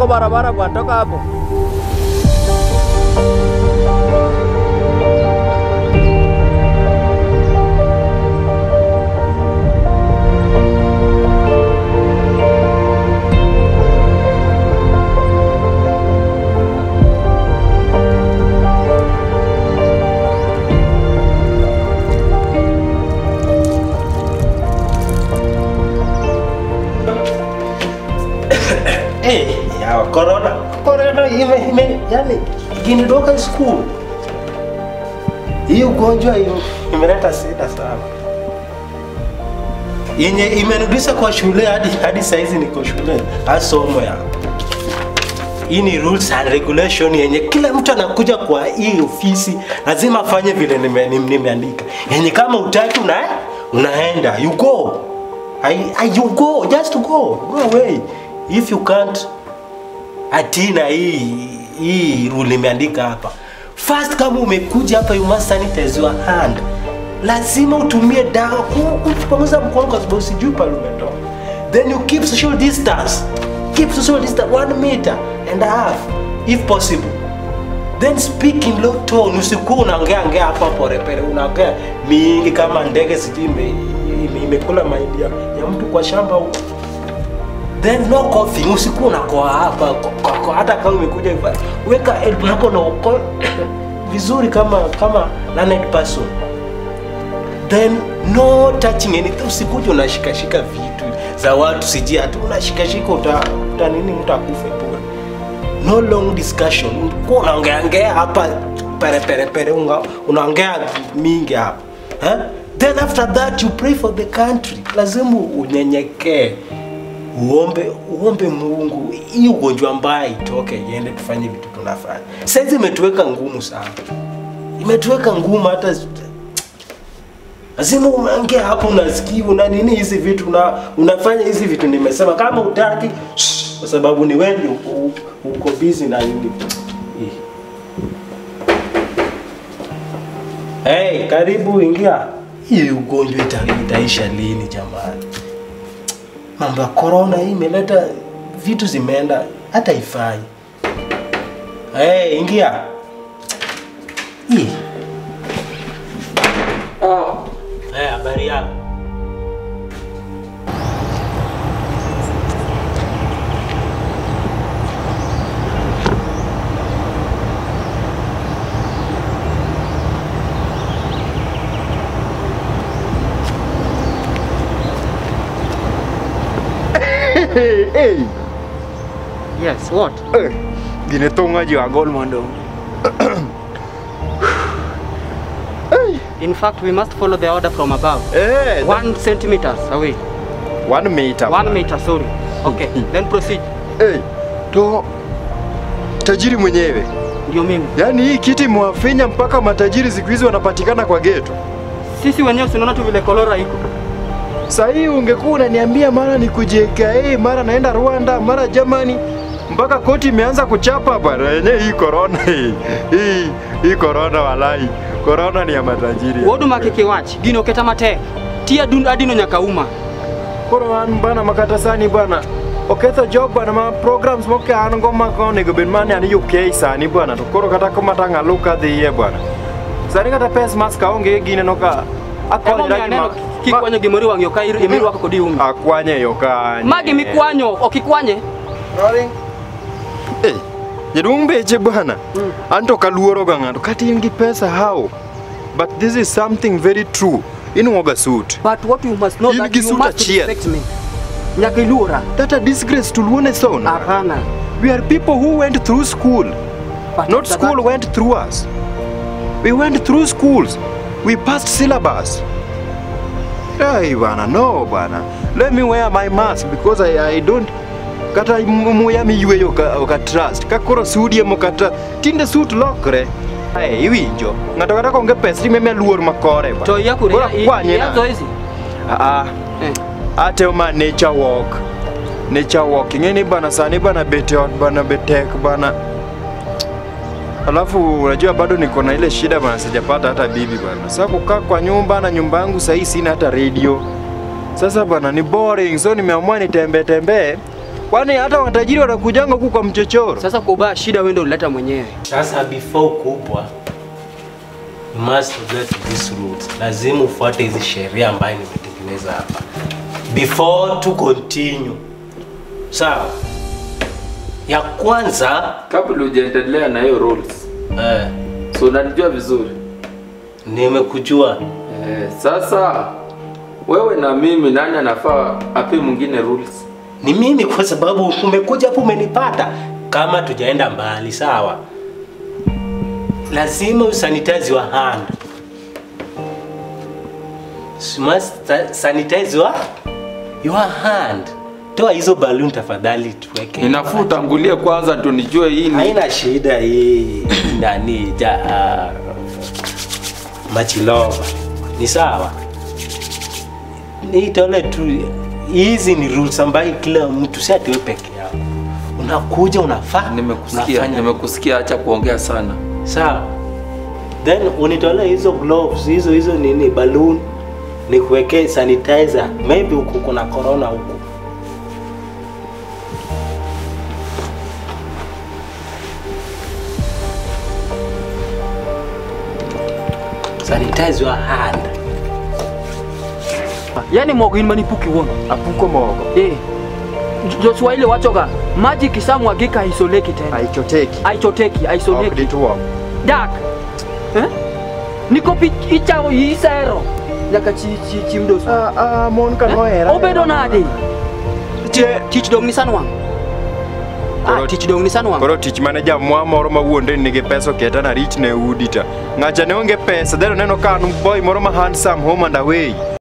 kwa barabara bwana, toka hapo. Eh, ya corona. Corona ime, ime yani ikinidoka school. Hii ugonjwa hiyo imeleta shida sana. Yenye imenirudisha kwa shule hadi hadi saizi niko shule. Asomo ya. Hii ni rules and regulation yenye kila mtu anakuja kwa hii ofisi lazima afanye vile nime- nime- nimeandika. Yenye kama utaki una unaenda you go. I, I, you go just go go away if you can't atina hii hii rule imeandika hapa first kama umekuja hapa you must sanitize your hand lazima utumie dawa ku- kupanguza mkono kwa sababu sijui pale umetoka then you keep social distance keep social distance one meter and a half if possible then speak in low tone usikuwa unaongea ongea hapa porepere unaongea mingi kama ndege sijui ime- ime- imekula mahindi ya, ya mtu kwa shamba huko then no coughing usikuwa unakoa hapa ko- ko- ko- hata kama umekuja hivi weka elbow yako na uko vizuri kama kama learned person then no touching anything usikuje unashikashika vitu za watu sijui hata unashikashika uta, uta nini utakufa bure no long discussion kuwa unaongeaongea hapa pere pere pere unga- unaongea mingi hapa eh? then after that you pray for the country lazima unyenyekee uombe uombe mungu hii ugonjwa mbaya itoke iende tufanye vitu tunafanya saizi imetuweka ngumu sana imetuweka ngumu hata lazima umeongea hapo unasikia una nini hizi vitu una, unafanya hizi vitu nimesema kama utaki shh, kwa sababu ni wewe uko, uko busy na nini Hii. hey, karibu ingia hii ugonjwa ita, itaisha lini jamani mambo ya corona hii imeleta vitu zimeenda hata ifai hey, ingia hii Eh, habari yako? Hey, hey. Yes, what? Eh, Gine tonga ji wa gol mondo. In fact, we must follow the order from above. Eh, One centimeters away. one meter. One meter, sorry. Okay, then proceed. Eh, to tajiri mwenyewe. Ndio mimi. Yaani hii kiti mwafinya mpaka matajiri siku hizi wanapatikana kwa geto. Sisi wenyewe tunaona tu vile kolora iko. Sasa hii ungekuwa unaniambia mara ni JKA, mara naenda Rwanda, mara Germany mpaka koti imeanza kuchapa bwana. Yenyewe hii corona hii. Hii hii corona walai. Corona ni ya matajiri. Wodu makeke wach, gino keta mate. Tia dun adino nyakauma. Koro an bana makata sani bana oketho job bana ma programs moke an go ma ko nego bed mane an UK sani bana to koro kata ko matanga luka dhi ye bana sani kata pes mas ka onge gine no ka Emo akonyra mia gi neno ma kikwanyo gimori wang'yo ka ir- imirwako kodi umi. akwanye yo ka Magi mikwanyo, okikwanye. eh jaduong beche bana an to kaluoro ga ng'ato kata in gi pesa how but this is something very true inuoga suit But what you must know In that gi you suit must achiel. respect me. Nyaka iluora. that a disgrace to luone sona Hapana. we are people who went through school But Not after school that- went through us. We went through schools. We passed syllabus. Hey, bana, no, bana. Let me wear my mask because I, I don't kata m- muya miyweyo oka, oka trust ka koro sudi emo kata tinde suit lokre Hey, iwinjo ng'ato kata konge pesa timeme luor makore ba. To yakure Koro akwanye na. yazo hizi. Ah, ah. Eh. ateo ma nature walk nature walk ing'eni bana sani bana bete ot bana betek bana alafu unajua bado niko na ile shida bana sijapata hata bibi bana sasa kukaa kwa nyumba na nyumba yangu sahii sina hata radio sasa bana ni boring so nimeamua nitembee tembee Kwani hata watajiri wanakujanga huku kwa mchochoro? Sasa kwa ubaya shida wewe ndio ulileta mwenyewe. Sasa before kubwa you must get these rules. Lazima ufuate hizi sheria ambayo nimetengeneza hapa before to continue. Sawa? Ya kwanza Kabla hujaendelea na hiyo rules, eh, so unanijua vizuri nimekujua eh, sasa wewe na mimi, nani anafaa ape mwingine rules? ni mimi, kwa sababu umekuja hapo umenipata. Kama tujaenda mbali, sawa, lazima usanitize your hand. You must sa- sanitize your, your hand. Toa hizo balloon tafadhali, tuweke. Ninafaa utangulie kwanza ndio nijue hii ni Haina shida hii nani ja uh, machilova ni sawa. Ni tole tu, hizi ni rules ambayo kila mtu si ati wewe peke yako unakuja unafaa Nimekusikia, unafanya. nimekusikia, acha kuongea sana. Sawa, then unitolee hizo gloves hizo hizo nini balloon, nikuwekee sanitizer, maybe huku kuna corona huku. Sanitize your hand. Yaani mogo in manipuki wono. Apuko mogo. Eh. Joshua ile wachoga maji kisamwagika haisoleki tena. Haichoteki. Haichoteki, haisoneki. Okdituo. Dak. Eh? Niko pi icha isero. Nyaka chi chi chi mdoso. Ah ah mon ka noera. Obedo nade? Tich dong ni sanwang. Ah, Koro- tich dong ni sanwang. Koro tich mane jamwa moro mawuonde ni nigi pesa oketa na rich ne udi ta. Ng'acha ne onge pesa, dhero neno ka an boy moro ma handsome home and away.